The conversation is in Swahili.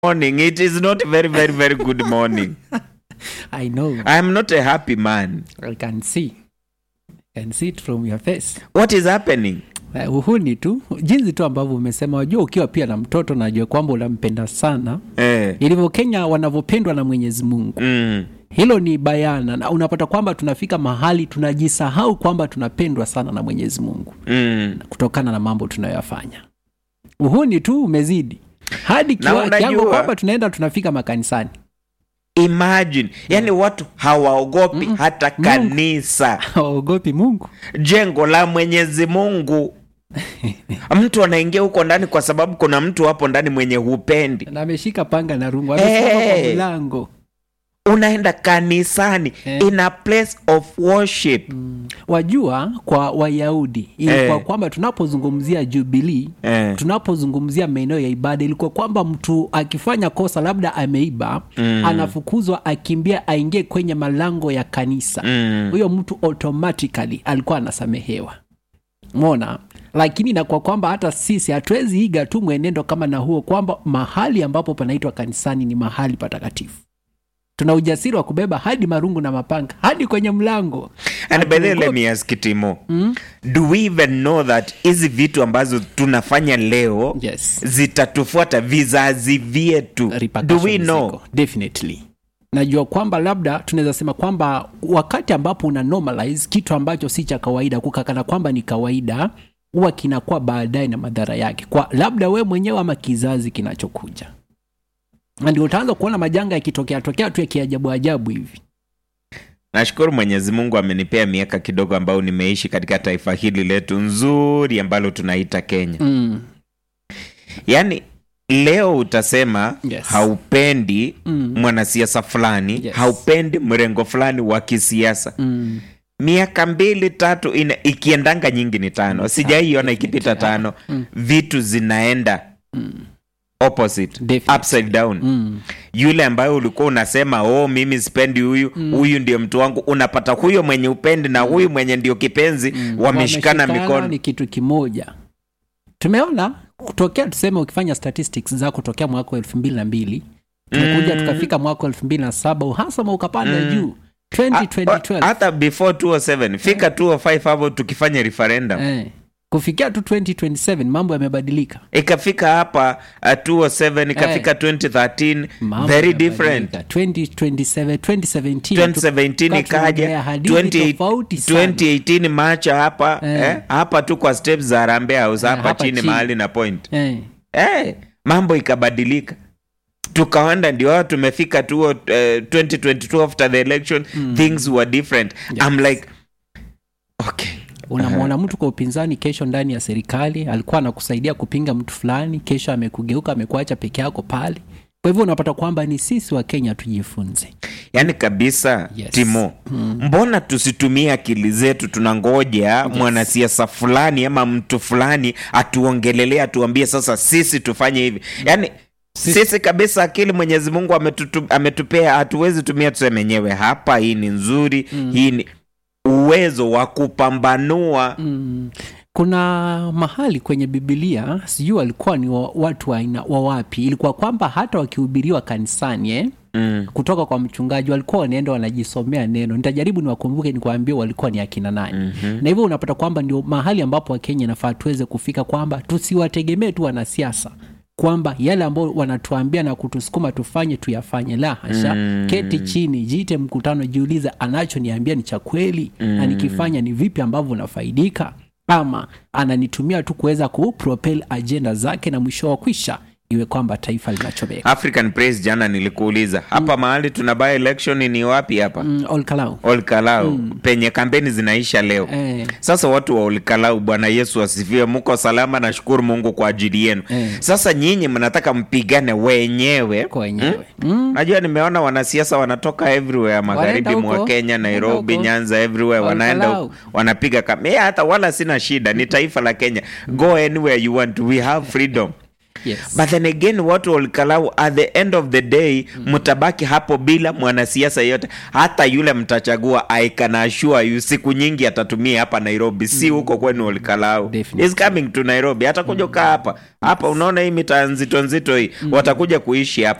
morning. It is not very, very, very good morning. I know. I am not a happy man. I can see. I can see it from your face. What is happening? Uh, uhuni tu jinsi tu ambavyo umesema, wajua ukiwa pia na mtoto najua kwamba unampenda sana, Eh. ilivyo Kenya wanavyopendwa na Mwenyezi Mungu. Mm. Hilo ni bayana, na unapata kwamba tunafika mahali tunajisahau kwamba tunapendwa sana na Mwenyezi Mungu Mm. kutokana na mambo tunayoyafanya. Uhuni tu umezidi hadi Na kiwa- kiwango unajua- kwamba tunaenda tunafika makanisani Imagine, yani watu hawaogopi hata kanisa, hawaogopi Mungu. jengo la Mwenyezi Mungu. Mtu anaingia huko ndani kwa sababu kuna mtu hapo ndani mwenye hupendi. na ameshika panga na rungu amesimama Hey. kwa mlango Unaenda kanisani Eh. in a place of worship. wajua kwa wayahudi ilikuwa Eh. kwamba tunapozungumzia jubilii Eh. tunapozungumzia maeneo ya ibada ilikuwa kwamba mtu akifanya kosa labda ameiba Mm. anafukuzwa akimbia aingie kwenye malango ya kanisa Mm. huyo mtu automatically alikuwa anasamehewa mona lakini na kwa kwamba hata sisi hatuwezi iga tu mwenendo kama na huo kwamba mahali ambapo panaitwa kanisani ni mahali patakatifu tuna ujasiri wa kubeba hadi marungu na mapanga hadi kwenye mlango And by the way, let Hatuogopi. me ask Timo. Do we even know that hizi vitu ambazo tunafanya leo yes zitatufuata vizazi vyetu? Do repercussions we know? ziko, definitely najua kwamba labda tunaweza sema kwamba wakati ambapo una normalize kitu ambacho si cha kawaida kukakana kwamba ni kawaida huwa kinakuwa baadaye na madhara yake kwa labda we mwenyewe ama kizazi kinachokuja na ndio utaanza kuona majanga yakitokea tokea tu ya kiajabu ajabu hivi Nashukuru Mwenyezi Mungu amenipea miaka kidogo ambayo nimeishi katika taifa hili letu nzuri ambalo tunaita Kenya. mm. Yaani leo utasema Yes. haupendi Mm. mwanasiasa fulani, Yes. haupendi mrengo fulani wa kisiasa. Mm. miaka mbili tatu ina, ikiendanga nyingi ni tano sijaiona ikipita tano vitu zinaenda opposite Definitely. upside down Mm. yule ambayo ulikuwa unasema oh mimi sipendi huyu huyu ndio mtu wangu unapata huyo mwenye upendi na huyu mwenye ndio kipenzi wameshikana mikono ni kitu kimoja tumeona kutokea tuseme ukifanya statistics zako tokea mwaka wa elfu mbili na mbili tumekuja tukafika mwaka wa elfu mbili na saba uhasama ukapanda juu Ha- 2012 hata before 207 fika 205 hapo tukifanya referendum eh, kufikia tu 2027 mambo yamebadilika ikafika hapa uh, 207 ikafika 2013 Mambo very yamebadilika. different 2027 2017 2017 tukawa ikaja tunaongelea hadithi 20 tofauti sana. 2018 macha hapa Eh. eh, hapa tu kwa steps za Harambee House hapa, hapa chini, chini. mahali na point eh, eh, mambo ikabadilika tukaenda ndio hao tumefika tu uh, 2022 after the election things were different I'm like okay unamwona mtu kwa upinzani kesho ndani ya serikali alikuwa anakusaidia kupinga mtu fulani kesho amekugeuka amekuacha peke yako pale kwa hivyo unapata kwamba ni sisi wa kenya tujifunze yaani kabisa Yes. timo mbona tusitumie akili zetu tunangoja mwanasiasa fulani ama mtu fulani atuongelelee atuambie sasa sisi tufanye hivi yaani sisi, kabisa akili mwenyezi mungu ametutu, ametupea hatuwezi tumia tuseme enyewe hapa hii ni nzuri hii ni uwezo wa kupambanua mm. kuna mahali kwenye bibilia sijui walikuwa ni wa, watu wa aina wa wapi ilikuwa kwamba hata wakihubiriwa kanisani eh? mm. kutoka kwa mchungaji walikuwa wanaenda wanajisomea neno nitajaribu niwakumbuke nikuambia walikuwa ni akina nani mm-hmm. na hivyo unapata kwamba ndio mahali ambapo wakenya nafaa tuweze kufika kwamba tusiwategemee tu wanasiasa kwamba yale ambao wanatuambia na kutusukuma tufanye tuyafanye la hasha mm. keti chini jiite mkutano jiulize anachoniambia ni cha kweli mm. na nikifanya ni vipi ambavyo unafaidika ama ananitumia tu kuweza kupropel ajenda zake na mwisho wa kwisha iwe kwamba taifa linachomeka african praise jana nilikuuliza hapa mahali tuna by election ni wapi hapa mm, Olkalau. olkalau penye kampeni zinaisha leo Eh. sasa watu wa olkalau bwana yesu asifiwe mko salama nashukuru mungu kwa ajili yenu Eh. sasa nyinyi mnataka mpigane wenyewe kwa wenyewe mm. najua nimeona wanasiasa wanatoka everywhere magharibi Wanaenda mwa huko. kenya Wanaenda nairobi huko. nyanza everywhere wanaenda Olkalau. huko, wanapiga kam yeah, hata wala sina shida ni taifa la kenya go anywhere you want we have freedom Yes. but then again watu walikalau at the end of the day mtabaki hapo bila mwanasiasa yote hata yule mtachagua I can assure you siku nyingi atatumia hapa nairobi si huko kwenu walikalau Definitely. is coming to nairobi hata kuja kaa hapa hapa unaona hii mitaa nzito nzito hii watakuja kuishi hapa